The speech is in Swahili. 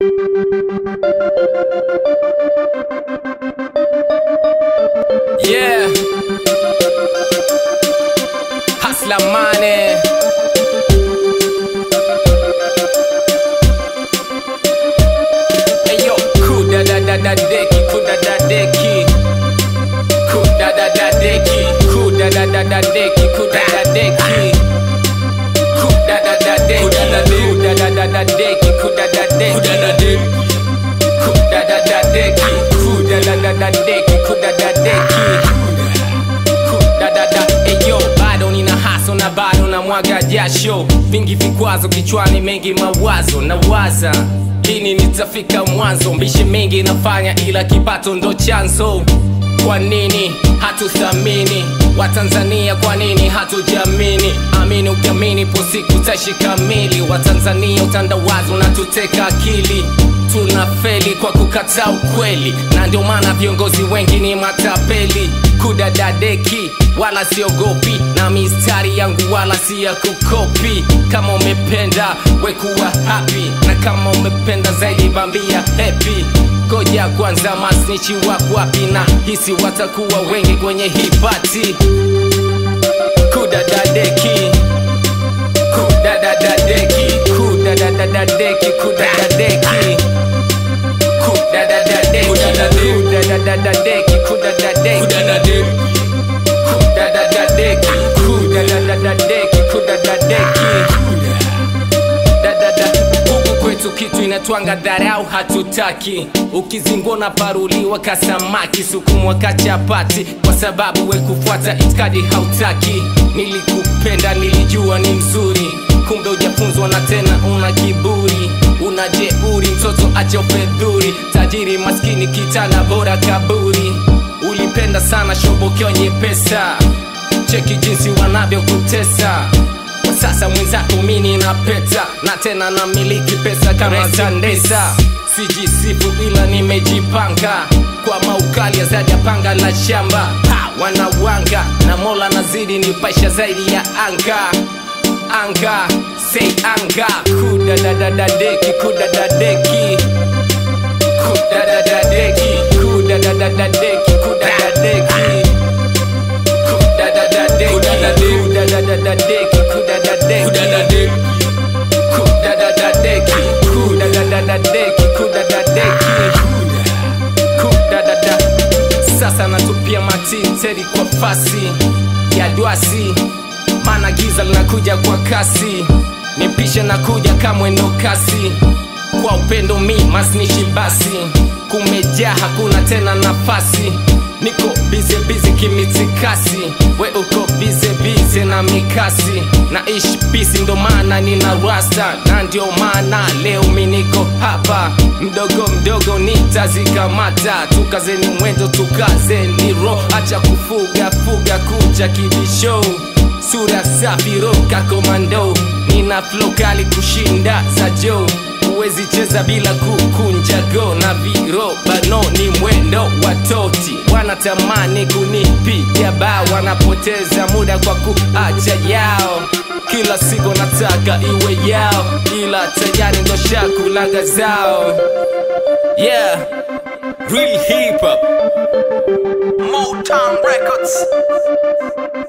Yeah. Hustler money. Hey yo, kuda da da da deki, kuda da deki. Kuda da da deki, kuda da da da deki, kuda da deki. Kuda da da deki, kuda da da da deki, kuda da deki. Kuda da deki. Kuda da da deki, kuda da da da deki, kuda da deki. Kuda da da, eyo, bado nina haso na bado na mwaga jasho, vingi vikwazo kichwani, mengi mawazo na waza lini nitafika mwanzo, mbishi mengi nafanya, ila kipato ndo chanzo. Kwa nini hatuthamini Watanzania? Kwa nini hatujamini? Amini ukiamini, po siku taishi kamili. Watanzania, utandawazi unatuteka akili tunafeli kwa kukataa ukweli, na ndio maana viongozi wengi ni matapeli. Kudadadeki wala siogopi, na mistari yangu wala si ya kukopi. Kama umependa wekuwa happy, na kama umependa zaidi bambia happy. Ngoja kwanza, masnichi wako wapi? Na hisi watakuwa wengi kwenye hii pati. Kudadadeki, kudadadadeki, kudadadadeki, kudadadeki kudadadadeki kudadadadeki kudadadeki kudadadadeki kudadadadeki kudadadeki dadada huku kwetu kitu inatwanga dharau hatutaki ukizingona paruliwa kasamaki sukumwa kachapati kwa sababu we kufuata itikadi hautaki nilikupenda nilijua ni mzuri kumbe ujafunzwa na tena una kiburi una jeuri mtoto acha ufedhuri tajiri maskini kitana bora kaburi ulipenda sana shobokeo nyepesa cheki jinsi wanavyokutesa kwa sasa mwenzako mini na peta na tena na miliki pesa kama Zandesa sijisifu ila nimejipanga kwa maukali ya zaidi ya panga la shamba ha, wanawanga na mola nazidi nipaisha zaidi ya anga anga say anga kudadadadeki kudadadeki kudadadadeki kudadadadeki kudadadeki kudadadadeki kudadadadeki kudadadeki kudadadadeki kudadadadeki kudadadeki kudadada sasa natupia matinteri kwa fasi ya dwasi maana giza linakuja kwa kasi nipishe na kuja kamwendo kasi kwa upendo mi masnishi basi kumejaa hakuna tena nafasi niko bize bize kimitikasi we uko bize bize na mikasi na ishi pisi ndo maana nina rasta na ndio maana leo mi niko hapa mdogo mdogo nitazikamata tukazeni mwendo tukazeni ro acha kufuga fuga kuja kibishow sura safi roka komando nina flow kali kushinda za jo huwezi cheza bila kukunja go na virobano ni mwendo watoti wanatamani kunipiga bao wanapoteza muda kwa kuacha yao kila siku nataka iwe yao ila tayari ndo shakulaga zao yeah real hip hop Motown Records.